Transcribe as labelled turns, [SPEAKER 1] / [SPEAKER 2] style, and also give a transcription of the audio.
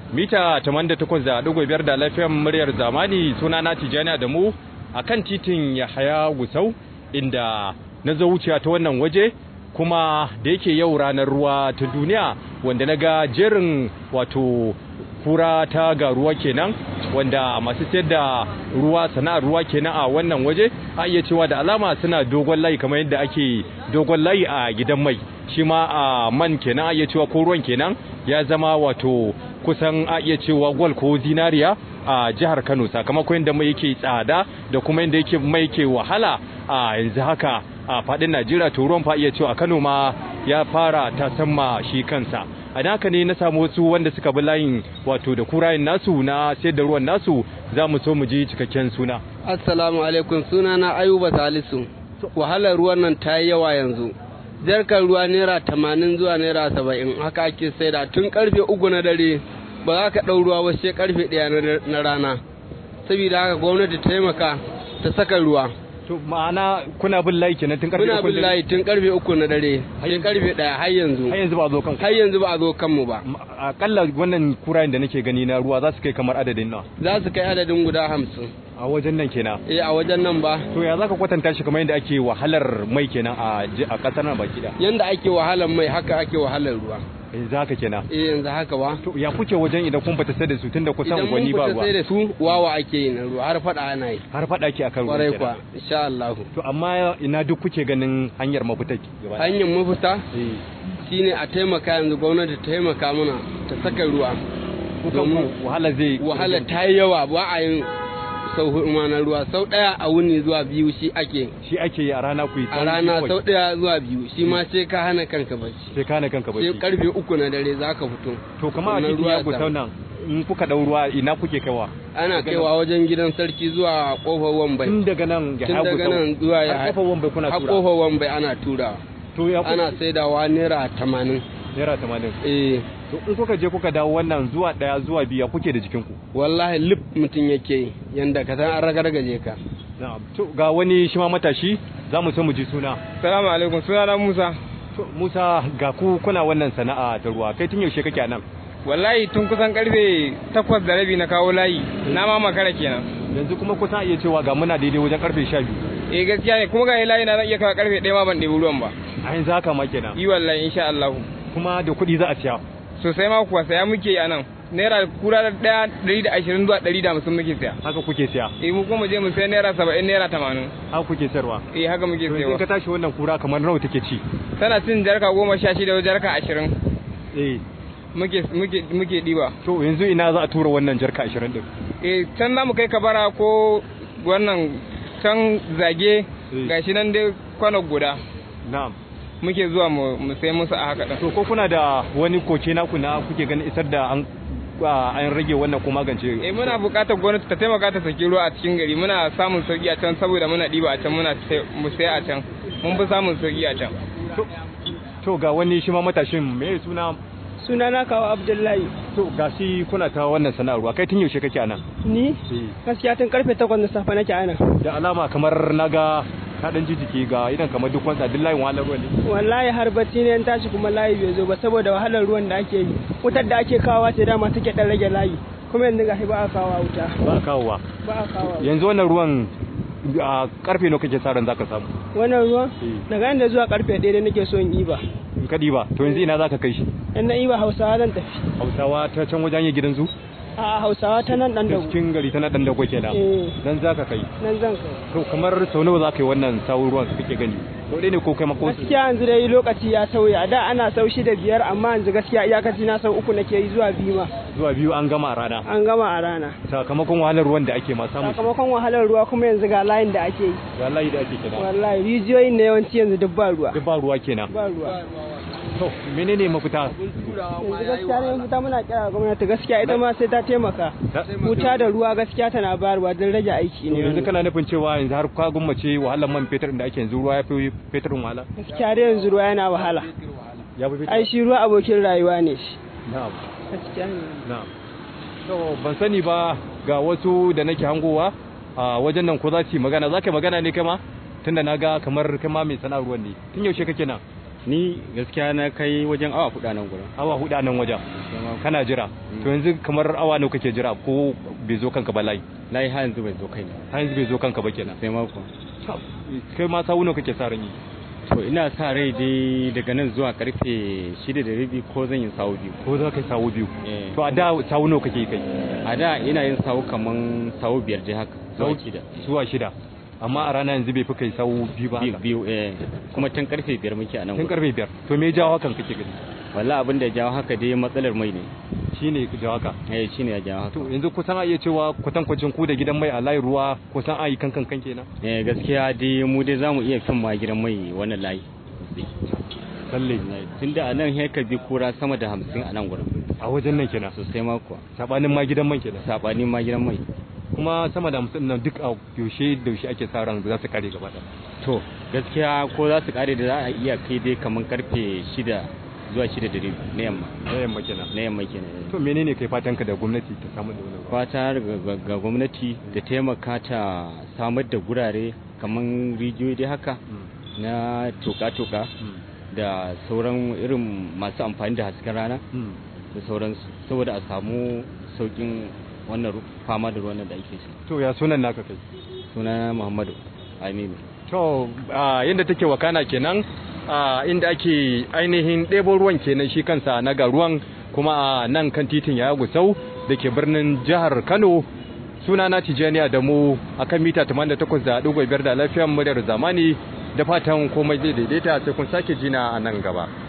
[SPEAKER 1] mita 88.5 da lafiyar muryar zamani suna na tijani da mu a kan titin yahaya gusau inda na zo wuciya ta wannan waje kuma da yake yau ranar ruwa ta duniya wanda na ga jerin wato kura ta ga ruwa kenan wanda masu sayar da ruwa sana'ar ruwa kenan a wannan waje a iya cewa da alama suna dogon layi kamar yadda ake dogon layi a gidan mai shi ma a man kenan a iya cewa ko ruwan kenan ya zama wato kusan a iya cewa gwal ko zinariya a jihar Kano sakamakon yadda mai yake tsada da kuma yadda yake mai yake wahala a yanzu haka a fadin Najeriya to ruwan fa iya cewa a Kano ma ya fara ta samma shi kansa a haka ne na samu wasu wanda suka bi layin wato da kurayen nasu na sayar da ruwan nasu za mu so mu ji cikakken suna
[SPEAKER 2] assalamu alaikum suna na ayuba salisu wahalar ruwan nan ta yi yawa yanzu jarkar ruwa naira tamanin zuwa naira saba'in haka ake saida tun karfe uku na dare ba za ka ɗau ruwa ba sai karfe ɗaya na rana saboda haka gwamnati taimaka ta saka ruwa
[SPEAKER 1] to ma'ana kuna bin layi kenan tun karfe
[SPEAKER 2] muna bin layi tun karfe uku na dare sai karfe ɗaya har yanzu
[SPEAKER 1] har yanzu ba a zo kan
[SPEAKER 2] har yanzu ba a zo kanmu ba
[SPEAKER 1] akalla wannan kurayen da nake gani na ruwa za su kai kamar adadin nawa
[SPEAKER 2] za su kai adadin guda hamsin
[SPEAKER 1] a wajen nan kenan
[SPEAKER 2] eh a wajen nan ba
[SPEAKER 1] to ya zaka kwatanta shi kamar yadda ake wahalar mai kenan a a kasar nan baki da
[SPEAKER 2] yanda ake wahalar mai haka ake wahalar ruwa
[SPEAKER 1] yanzu haka kenan
[SPEAKER 2] eh yanzu haka ba
[SPEAKER 1] to ya kuke wajen idan kun fita sai da su tunda kusan gwani ba
[SPEAKER 2] idan mun
[SPEAKER 1] ruwa
[SPEAKER 2] fita sai da su wawa ake yi na ruwa har fada ana yi
[SPEAKER 1] har fada ke akan ruwa
[SPEAKER 2] kwarai
[SPEAKER 1] kenan.
[SPEAKER 2] kwa insha Allah
[SPEAKER 1] to amma ina duk kuke ganin hanyar mafita gaba ɗaya?
[SPEAKER 2] hanyar mafita
[SPEAKER 1] eh
[SPEAKER 2] shine a taimaka yanzu gwamnati ta taimaka mana ta saka ruwa
[SPEAKER 1] ku
[SPEAKER 2] domin
[SPEAKER 1] kanku wahala zai
[SPEAKER 2] wahala ta yi yawa ba a yin sau hudu ma na ruwa sau daya a wuni zuwa biyu shi ake
[SPEAKER 1] shi ake yi a rana ku yi
[SPEAKER 2] a
[SPEAKER 1] tsawon
[SPEAKER 2] rana
[SPEAKER 1] bakwai.
[SPEAKER 2] sau daya zuwa biyu shi ma sai ka hana kanka bacci
[SPEAKER 1] sai kana kanka
[SPEAKER 2] sai
[SPEAKER 1] bacci
[SPEAKER 2] karfe uku na dare za ka fito
[SPEAKER 1] to kamar a
[SPEAKER 2] Wannan
[SPEAKER 1] titi
[SPEAKER 2] ruwa
[SPEAKER 1] ya
[SPEAKER 2] ya
[SPEAKER 1] gusau
[SPEAKER 2] samu.
[SPEAKER 1] nan in kuka dau ruwa ina kuke kaiwa
[SPEAKER 2] ana kaiwa wajen gidan sarki zuwa kofar wambai
[SPEAKER 1] tun daga nan ya
[SPEAKER 2] tun
[SPEAKER 1] hagu
[SPEAKER 2] daga nan zuwa ya
[SPEAKER 1] har kofar wambai kuna
[SPEAKER 2] har
[SPEAKER 1] tura
[SPEAKER 2] kofar wambai ana tura
[SPEAKER 1] to ya
[SPEAKER 2] ana saidawa naira tamanin
[SPEAKER 1] naira 80
[SPEAKER 2] eh
[SPEAKER 1] to in kuka je kuka dawo wannan zuwa daya zuwa biyu ya kuke da jikinku
[SPEAKER 2] wallahi lip mutum yake yi yanda ka san an ragargaje ka
[SPEAKER 1] na'am to ga wani shi ma matashi za mu so mu ji suna
[SPEAKER 3] Salamu alaikum sunana Musa.
[SPEAKER 1] to Musa ga ku kuna wannan sana'a ta ruwa kai tun yaushe kake a nan
[SPEAKER 3] Wallahi tun kusan karfe takwas da rabi na kawo layi na ma makara kenan.
[SPEAKER 1] yanzu kuma kusan iya cewa ga muna daidai wajen karfe 12
[SPEAKER 3] Eh gaskiya ne kuma ga layi na zan iya kawo karfe ɗaya ma ban ɗebi ruwan ba.
[SPEAKER 1] a yanzu haka ma kenan
[SPEAKER 3] Yi wallahi insha Allah.
[SPEAKER 1] kuma da kuɗi za a siya
[SPEAKER 3] Sosai ma kuwa saya muke yi a nan. Naira kura da ɗaya ɗari da ashirin zuwa ɗari da hamsin muke saya.
[SPEAKER 1] haka kuke siya
[SPEAKER 3] Eh mu kuma je mu sai naira saba'in naira tamanin.
[SPEAKER 1] haka kuke sayarwa
[SPEAKER 3] Eh haka muke
[SPEAKER 1] to yanzu in
[SPEAKER 3] sayawa.
[SPEAKER 1] ka tashi wannan kura kamar nawa take ci
[SPEAKER 3] Tana cin jarka goma sha shida jarka ashirin.
[SPEAKER 1] eh
[SPEAKER 3] Muke muke muke ɗiba.
[SPEAKER 1] to yanzu ina za a tura wannan jarka 20 din
[SPEAKER 3] Eh can za mu kai kabara ko wannan can zage
[SPEAKER 1] Eh.
[SPEAKER 3] gashi nan dai kwano guda.
[SPEAKER 1] na'am
[SPEAKER 3] muke zuwa mu mu sai musu a haka ɗin.
[SPEAKER 1] to ko kuna da wani koke naku na kuke ganin isar da an a- an rage wannan ko magance
[SPEAKER 3] Eh muna buƙatar gwamnati ta taimaka ta saki ruwa a cikin gari muna samun sauki a can saboda muna ɗiba a can muna sai- mu sai a can mun fi samun sauki a can.
[SPEAKER 1] to ga wani shi ma matashin me suna
[SPEAKER 4] sunana kawo abdullahi
[SPEAKER 1] to ga shi kuna ta wannan sana'arwa kai tun yaushe kake anan
[SPEAKER 4] ni
[SPEAKER 1] Eh,
[SPEAKER 4] gaskiya tun karfe takwas na safe nake ana
[SPEAKER 1] da alama kamar naga ka dan jijiki ga idan kamar duk wanda duk layin wahalar ruwan ne
[SPEAKER 4] wallahi har bacci ne in tashi kuma layi bai zo ba saboda wahalar ruwan da ake yi wutar da ake kawowa ce dama take dan rage layi kuma yanzu gashi ba a kawo wuta
[SPEAKER 1] ba a kawowa
[SPEAKER 4] ba a kawo
[SPEAKER 1] yanzu wannan ruwan a karfe nawa kake sa ran zaka samu
[SPEAKER 4] wannan ruwan
[SPEAKER 1] Eh.
[SPEAKER 4] daga inda zuwa karfe ɗaya da nake so in iba
[SPEAKER 1] in ka diba to yanzu ina zaka kai shi
[SPEAKER 4] in na iba hausawa zan tafi
[SPEAKER 1] hausawa ta can wajen yin gidan zu
[SPEAKER 4] a hausawa ta nan dan
[SPEAKER 1] ta
[SPEAKER 4] dago
[SPEAKER 1] cikin gari ta na dan dago kenan
[SPEAKER 4] eh
[SPEAKER 1] dan zaka kai
[SPEAKER 4] nan zan kai
[SPEAKER 1] to kamar sau nawa zaka yi wannan sawun ruwan kake gani sau ɗaya ne ko kai mako
[SPEAKER 4] gaskiya yanzu dai lokaci ya sauya da ana sau shida biyar amma yanzu gaskiya iyakaci na sau uku nake yi zuwa biyu ma
[SPEAKER 1] zuwa biyu an gama a rana
[SPEAKER 4] an gama a rana
[SPEAKER 1] sakamakon wahalar ruwan da ake ma samu
[SPEAKER 4] sakamakon wahalar ruwa kuma yanzu ga layin da ake yi
[SPEAKER 1] ga layi da ake kenan
[SPEAKER 4] wallahi rijiyoyin na yawanci yanzu duk ba ruwa
[SPEAKER 1] duk ba ruwa kenan
[SPEAKER 4] ba ruwa
[SPEAKER 1] to menene mafita
[SPEAKER 4] yanzu gaskiya ne fita muna kira ga gwamnati gaskiya ita ma sai ta taimaka
[SPEAKER 1] Ta-
[SPEAKER 4] wuta da ruwa gaskiya tana bayarwa don rage aiki
[SPEAKER 1] to
[SPEAKER 4] ne
[SPEAKER 1] yanzu
[SPEAKER 4] wannan.
[SPEAKER 1] kana nufin cewa yanzu har ka gummace wahalar man fetur da ake yanzu ruwa ya fi feturin wahala
[SPEAKER 4] gaskiya dai yanzu ruwa yana wahala
[SPEAKER 1] ya fi fetur
[SPEAKER 4] ai shi ruwa abokin rayuwa ne shi
[SPEAKER 1] na'am
[SPEAKER 4] gaskiya ne
[SPEAKER 1] na'am to ban sani ba ga wasu da nake hangowa a wajen nan ko za su yi magana za ka yi magana ne kai ma tunda na ga kamar kai ma mai sana'ar ruwan ne tun yaushe kake nan
[SPEAKER 5] ni gaskiya na kai wajen awa hudu a nan gurin
[SPEAKER 1] awa hudu a nan wajen kana jira to yanzu kamar awa nawa kake jira ko bai zo kanka ba layi
[SPEAKER 5] layi har yanzu bai zo kai ne
[SPEAKER 1] har yanzu bai zo kanka ba kenan
[SPEAKER 5] sai mako
[SPEAKER 1] kai ma sawu nawa kake sa ran yi
[SPEAKER 5] to ina sa rai dai daga nan zuwa karfe shida da rabi ko zan yi sawu biyu
[SPEAKER 1] ko za ka yi sawu biyu
[SPEAKER 5] Eh.
[SPEAKER 1] to a da sawu nawa kake kai
[SPEAKER 5] a da ina yin sawu kaman sawu biyar dai haka zuwa shida
[SPEAKER 1] zuwa shida amma a rana yanzu bai fi kai sawu biyu ba
[SPEAKER 5] biyu
[SPEAKER 1] haka
[SPEAKER 5] biyu eh kuma tun karfe biyar muke a nan
[SPEAKER 1] tun
[SPEAKER 5] gurin
[SPEAKER 1] karfe biyar to me ya jawo hakan kake gani
[SPEAKER 5] wallahi abin da ya jawo haka dai matsalar mai ne
[SPEAKER 1] shine ya jawo haka
[SPEAKER 5] eh shine ya jawo haka
[SPEAKER 1] to yanzu kusan a iya cewa kwatankwacin ku da gidan mai a layin ruwa kusan a yi kankan kan kenan
[SPEAKER 5] eh gaskiya dai mu dai zamu iya fin ma gidan mai wannan layi
[SPEAKER 1] lalle
[SPEAKER 5] tunda a nan sai ka bi kura sama da hamsin a nan gurin
[SPEAKER 1] a wajen nan kenan
[SPEAKER 5] sosai ma kuwa
[SPEAKER 1] sabanin ma gidan man kenan
[SPEAKER 5] sabani ma gidan mai
[SPEAKER 1] kuma sama da hamsin nan duk a yaushe da yaushe ake sa ran za su kare gaba ɗaya
[SPEAKER 5] to gaskiya ko za su kare da za a iya kai dai kaman karfe shida zuwa shida da rabi na yamma
[SPEAKER 1] na yamma kenan
[SPEAKER 5] na yamma kenan
[SPEAKER 1] to menene kai fatan ka da gwamnati ta samu da wani
[SPEAKER 5] fata ga- ga ga gwamnati da taimaka ta samar da gurare kaman rijiyoyi dai haka na toka-toka da sauran irin masu amfani da hasken rana da sauransu saboda a samu saukin wannan ru- fama da ruwan nan da ake shi
[SPEAKER 1] to ya sunan naka kai
[SPEAKER 5] sunana muhammadu aminu
[SPEAKER 1] to a yadda take wakana kenan a inda ake ainihin ɗebo ruwan kenan shi kansa na ga ruwan kuma a nan kan titin ya gusau da ke birnin jihar kano suna na tijaniya da mu akan mita 88.5 da lafiyar muryar zamani da fatan komai zai daidaita sai kun sake jina a nan gaba